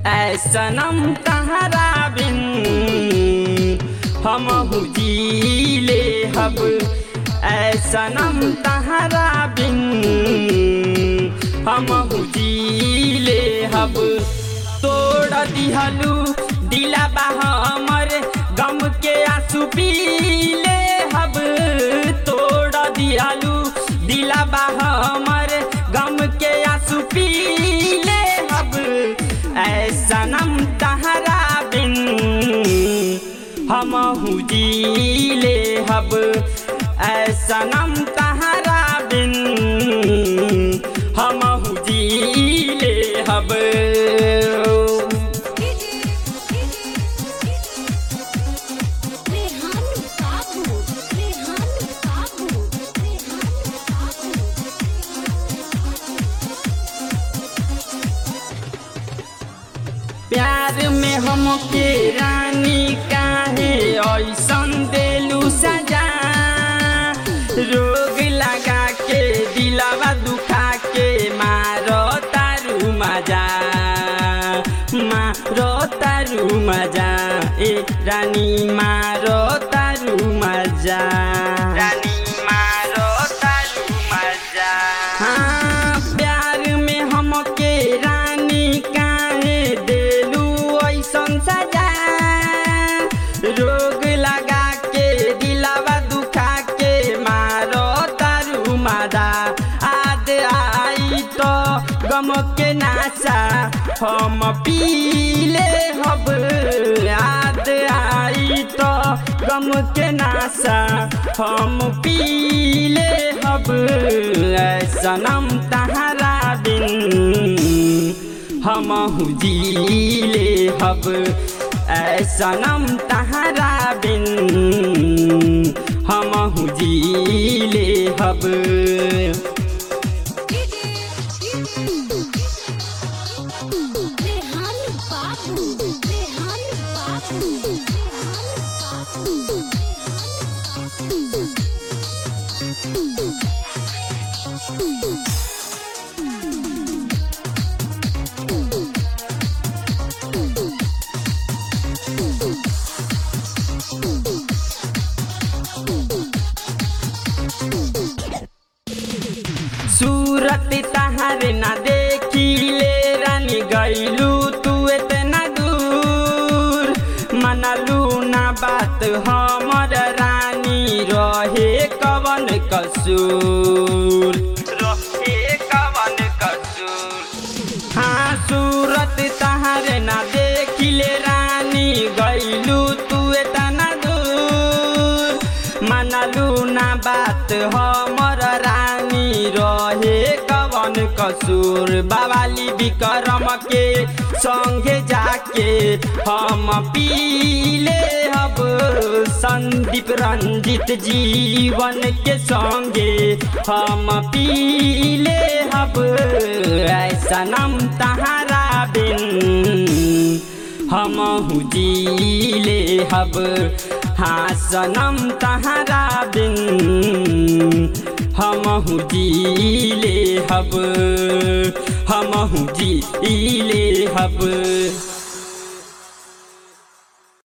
ऐ सनम तहरा बिन हम हुजीले हब ऐ सनम तहरा बिन हम हुजीले हब तोड़ दिहलू दिला हमर गम के आंसू पीले हब तोड़ दिहलू दिला हमर गम के आंसू पीले हब ऐ सनम तहरा बिन हम हुजीले हब ऐ सनम तहरा बिन हम हुजीले हब रेहान बाबू रेहान बाबू रेहान बाबू प्यार में हमके रानी काहे ऐसन देलू सजा रोग लगा के दिलावा दुखा के मारो तारू मजा मारो तारू मजा ए रानी मारो तारू मजा रानी मारो तारू मजा हाँ प्यार में हमके रानी काहे देलू ऐसन सजा रोग लगा के दिलावा दुखा के मारो तारू मादा आद आई तो गम के नासा हम पीले हब याद आई तो गम के नासा हम पीले हब ऐ सनम तहरा बिन हम हुजीले हब ऐ सनम तहरा बिन हम हुजीले हब रेहान बाबू रेहान बाबू रेहान सूरत तहार ना देखिले रानी गईलू तू इतना दूर मनलू ना बात हमर रानी रहे कवन कसूर रहे कवन कसूर हाँ सूरत तहार ना देखिले रानी गईलू तू इतना दूर मनलू ना बात हमर रानी रहे कवन कसूर बाबाली विक्रम के संगे जाके हम पीले हब संदीप रंजित जीवन के संगे हम पीले हब ऐसा नम तहारा बिन हम हुजीले हब हाँ सनम तहरा बिन हम हुजीले हब हम हुजीले हब